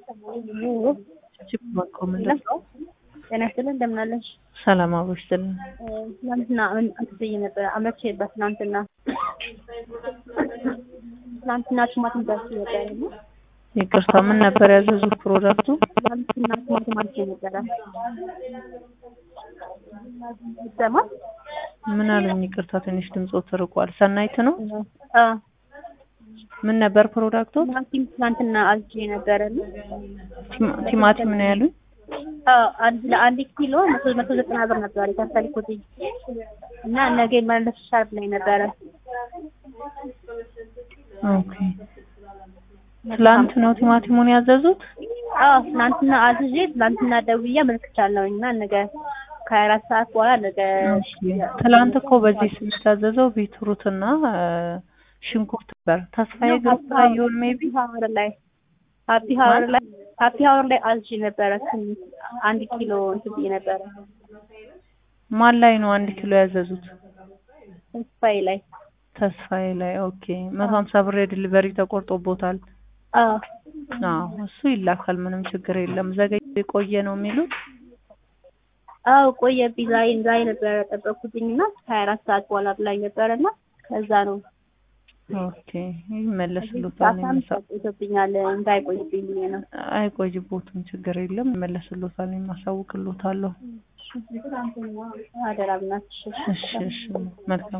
ችግር በቆምለት ጤና ይስጥልን እንደምን አለሽ? ሰላም አብሮሽ ስልን ትናንትና አትስይ ነበር አመቼ በትናንትና ትናንትና ቲማቲም ደርሶ ነበር እና ይቅርታ ምን ነበር ያዘዙት ፕሮዳክቱ? ትናንትና ቲማቲም አልቼ ነበረ ይሰማል? ምን አሉኝ? ይቅርታ ትንሽ ድምፆ ተርቋል። ሰናይት ነው? አ ምን ነበር ፕሮዳክቱ? ቲማቲም ትናንትና አልቼ ነበረ እና ቲማ- ቲማቲም ነው ያሉኝ? አዎ አንድ ለአንድ ኪሎ መቶ መቶ ዘጠና ብር ነበር የከፈልኩት እና ነገ ይመለስልሻል ብላኝ ነበረ። ኦኬ ትላንት ነው ቲማቲሙን ያዘዙት? አዎ ትናንትና አዝዤ ትናንትና ደውዬ አመልክቻለሁኝ እና ነገ ከሀያ አራት ሰዓት በኋላ ነገ ኦኬ ትላንት እኮ በዚህ ስም የታዘዘው ቢትሩትና እ፣ ሽንኩርት ነበር። ተስፋዬ ግሩፕ ላይ ይሁን ሜቢ ሀወር ላይ ሀፒ ሀወር ላይ ሀፒ ሀወር ላይ አዝዤ ነበረ ትንሽ አንድ ኪሎ እንትን ብዬ ነበረ ማን ላይ ነው አንድ ኪሎ ያዘዙት? ተስፋዬ ላይ ተስፋዬ ላይ ኦኬ። መቶ ሀምሳ ብር የዲሊቨሪ ተቆርጦቦታል። አዎ አዎ እሱ ይላካል፣ ምንም ችግር የለም። ዘገይ የቆየ ነው የሚሉት አዎ ቆየብኝ። ዛሬ ዛሬ ነበረ ጠበቅኩትኝ እና ከሀያ አራት ሰዓት በኋላ ብላኝ ነበረ እና ከዛ ነው ኦኬ ይመለስሉታል። ሳሳም ቆይቶብኛል እንዳይቆይብኝ ብዬ ነው። አይቆይቦትም፣ ችግር የለም ይመለስሉታል። የማሳውቅሎታለሁ። አደራ ብናትሽ እሺ እሺ፣ መልካም